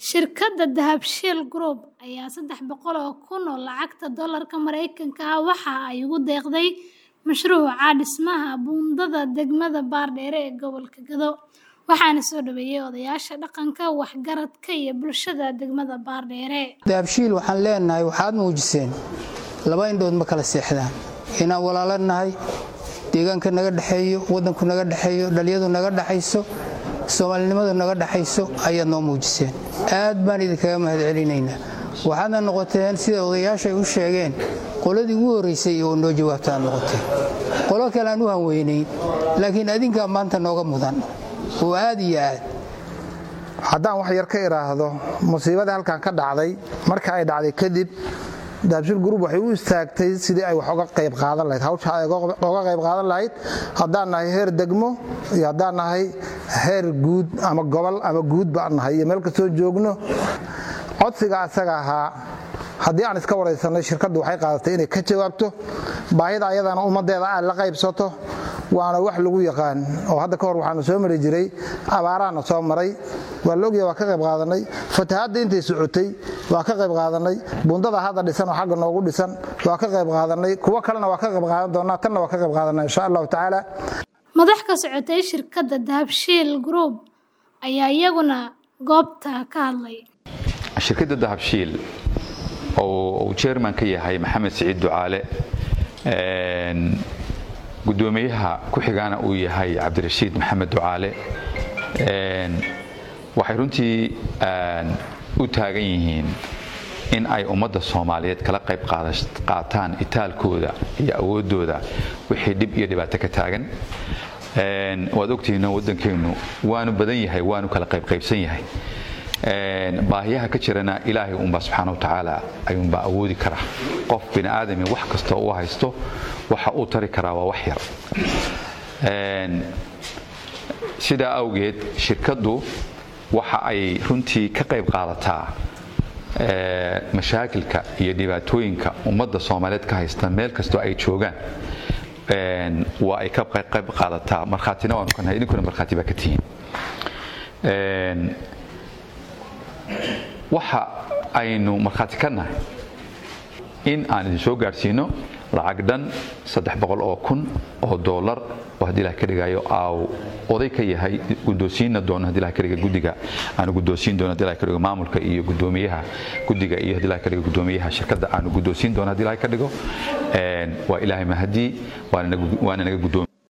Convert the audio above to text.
Shirkadda Dahabshiil Group ayaa saddex boqol oo kun oo lacagta doolarka Mareykanka ah waxa ay ugu deeqday mashruuca dhismaha buundada degmada Baardheere ee gobolka Gedo, waxaana soo dhaweeyay odayaasha dhaqanka, waxgaradka iyo bulshada degmada Baardheere. dahabshiil waxaan leenahay waxaad muujiseen laba indhood ma kala seexdaan inaan walaalo nahay deegaanka naga dhexeeyo waddanku naga dhexeeyo dhaliyadu naga dhexayso soomaalinimadu naga dhexayso ayaad noo muujiseen aad baan idinkaga mahad celinaynaa waxaadna noqoteen sida odayaasha ay u sheegeen qoladii ugu horraysay oo noo jawaabta aad noqoteen qolo kale aan u hanweynayn laakiin adinkaa maanta nooga mudan oo aad iyo aad haddaan wax yar ka idhaahdo musiibadii halkan ka dhacday marka ay dhacday kadib dahabshiil group waxay u istaagtay sidii ay wax uga qayb qaadan lahayd hawsha ay uga qayb qaadan lahayd haddaan nahay heer degmo iyo haddaan nahay heer guud ama gobol ama guud baan nahay iyo meel kastoo joogno codsiga asaga ahaa haddii aan iska waraysanay shirkaddu waxay qaadatay inay ka jawaabto baahida ayadana ummaddeeda aad la qaybsato waana wax lagu yaqaan oo hadda ka hor waxaanu soo mari jiray abaaraana soo maray waa la ogyaha waa ka qayb qaadanay fatahaadda intay socotay waa ka qayb qaadanay buundada hadda dhisan oo xagga noogu dhisan waa ka qayb qaadanay kuwo kalena waa ka qayb qaadan doonaa tanna waa ka qayb qaadanaa insha allahu tacaala Madax ka socotay shirkadda Dahabshiil Group ayaa iyaguna goobta ka hadlay. shirkadda dahabshiil oo uu chairman ka yahay maxamed siciid ducaale gudoomiyaha ku-xigaana uu yahay cabdirashiid maxamed ducaale waxay runtii u taagan yihiin in ay ummadda soomaaliyeed kala qayb qaataan itaalkooda iyo awooddooda wixii dhib iyo dhibaato ka taagan waad ogtihiin waddankeennu waanu badan yahay waanu kala qaybqaybsan yahay baahiyaha ka jirana ilaahay unbaa subxaana wa tacaala ayuunbaa awoodi kara qof bini aadami wax kastoo u haysto waxa uu tari karaa waa wax yar sidaa awgeed shirkaddu waxa ay runtii ka qayb qaadataa mashaakilka iyo dhibaatooyinka ummadda soomaaliyeed ka haysta meel kastoo ay joogaan waa ay ka qayb qaadataa markhaatina waanu kanahay idinkuna markhaati baa ka tihiin waxa aynu markhaati ka nahay in aan idin soo gaadhsiino lacag dhan saddex boqol oo kun oo doolar oo haddii ilaah ka dhigayo aaw oday ka yahay guddoonsiinna doono haddii ilaah ka dhiga guddiga aanu guddoonsiin doono haddii ilaah ka dhigo maamulka iyo guddoomiyaha guddiga iyo haddii ilaah ka dhigo guddoomiyaha shirkadda aanu guddoonsiin doono haddii ilaah ka dhigo waa ilaahay mahadii waana naga guddoomiye